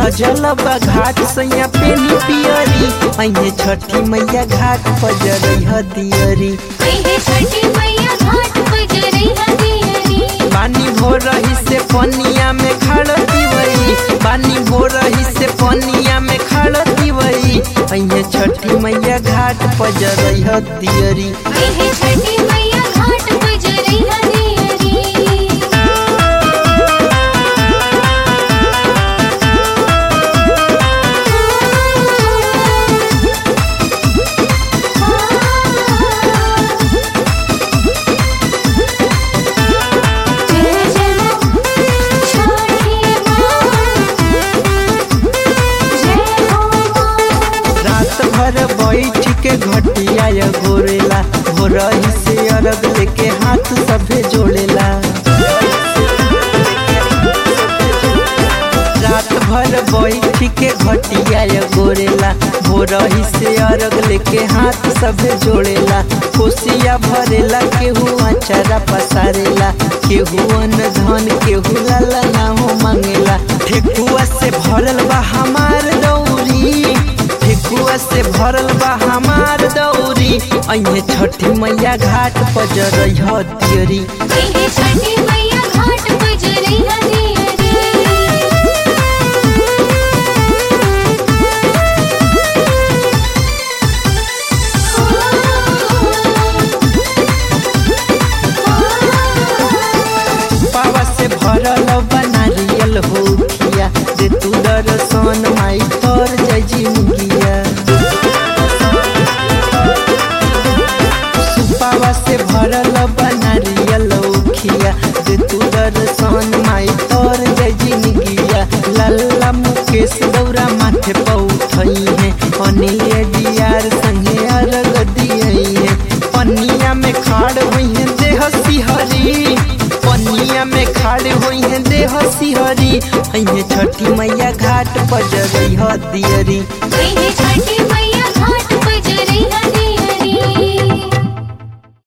सजल बा घाट सैया पेनी पियरी अइहे छठी मैया घाट पर जरई दियरी हे छठी मैया घाट पर जरई हदियरी पानी भो रही से पनिया में खड़ दिवई पानी भो रही से पनिया में खड़ दिवई अइहे छठी मैया घाट पर जरई दियरी हे छठी मैया घाट पर जरई हदियरी जय जय छठी जय हो रात भर बैठ के घटिया या गोरेला हो रही से अरग लेके हाथ सभे जोड़ेला रात भर बैठ के घटिया या गोरेला हो रही से अरग लेके हाथ सभे जोड़ेला कोसिया भरेला केहू अचारा पसारेला केहू अन्न धन केहू लाला ना हो मांगेला ठेकुआ से भरल बा हमार दौरी ठेकुआ से भरल बा हमार दौरी अइहे छठी मैया घाट पर जरई हतियरी हे छठी मैया घाट पर जरई हदियरी पावा से भरल बा नारियल हो खिया दे तू दर्शन माई तर जय जी मुगिया सुपावा से भरल बा नारियल हो खिया दे तू दर्शन माई तर जय जी मुगिया लल्ला मुकेश दौरा माथे पौठई है अनिल डियार संगे अरग दियई है पनिया में खाड़ हुई है देह सिहरी पनिया में खाड़ हुई है देह सिहरी अइहे छठी मैया घाट पर जरई दियरी हे